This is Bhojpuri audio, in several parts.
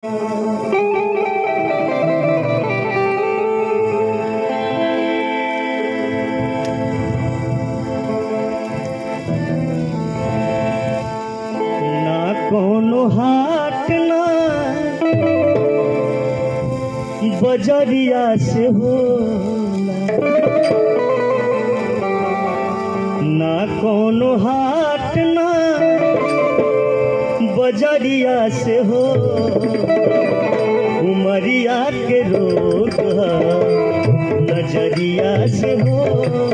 ना कोनो हाट ना बजरिया से होला ना कोनो हाट ना बजरिया से हो उमरिया के रोग ह, नजरिया से हो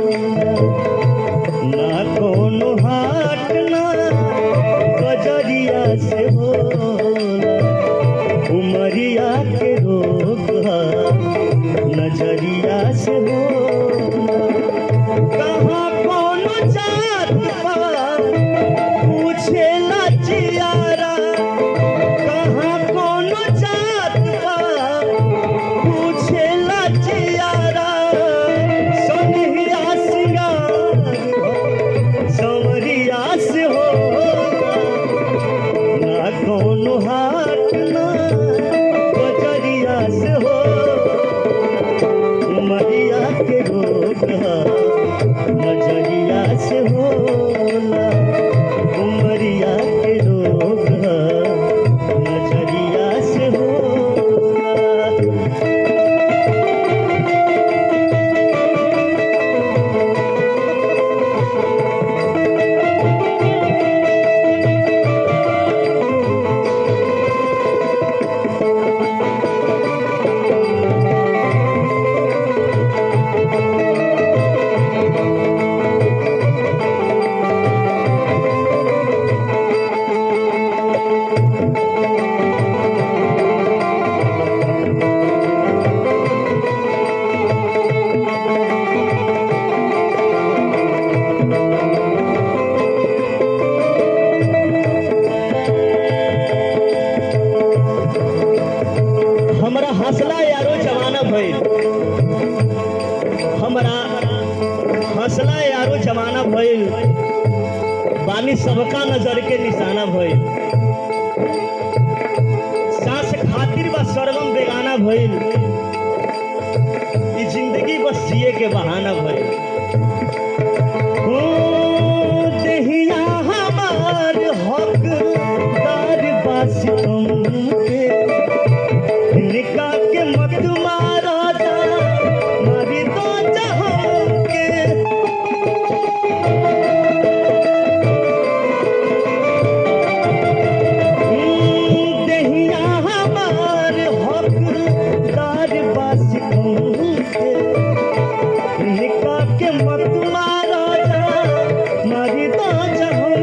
ना कोनो हाट ना बजरिया से हो उमरिया के रोग ह, नजरिया से हो कहाँ कोनो जात पात पूछेला जियारा कहाँ कोनो जात पात पूछेला जियारा सोनिया सिंगार सवरिया से हो ना कोनो हाट ना बजरिया से हो उमरिया के रोग ह, नजरिया से होला उमरिया के रोग ह, नजरिया से होला हमरा हंसला यारो जमाना भइल हमरा हंसला यारो जमाना भइल बानी सबका नजर के निशाना भइल सांस खातिर बस सरगम बेगाना भइल ई जिंदगी बस जिए के बहाना भइल हो देहिया हमार हकदार बास तुमके निका के मत मारा जा मारी दो जहां के हम्म, देहिया हमार हकदार बास तुमके निका के मत मारा जा मारी दो जहां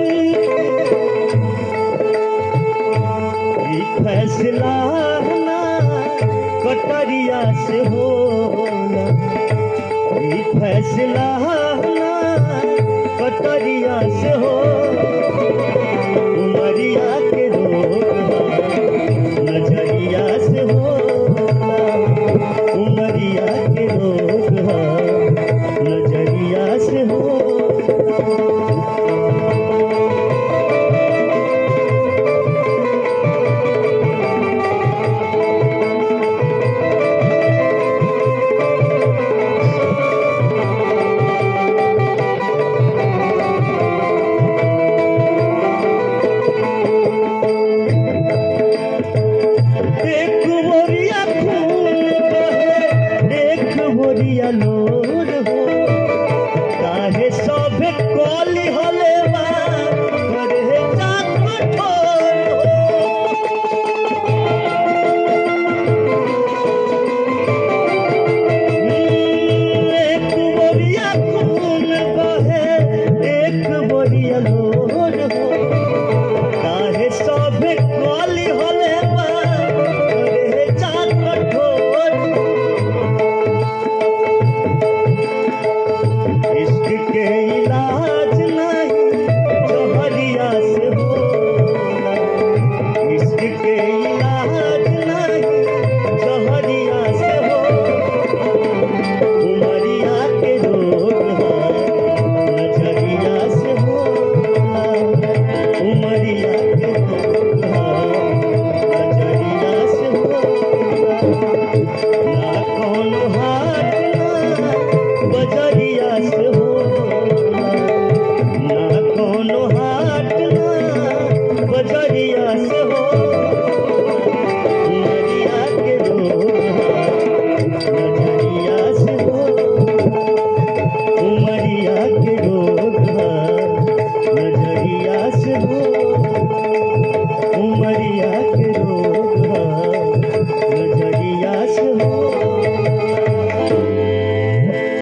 के ई फैसला ना कटरिया से होला ई फैसला ना कटरिया से हो उमरिया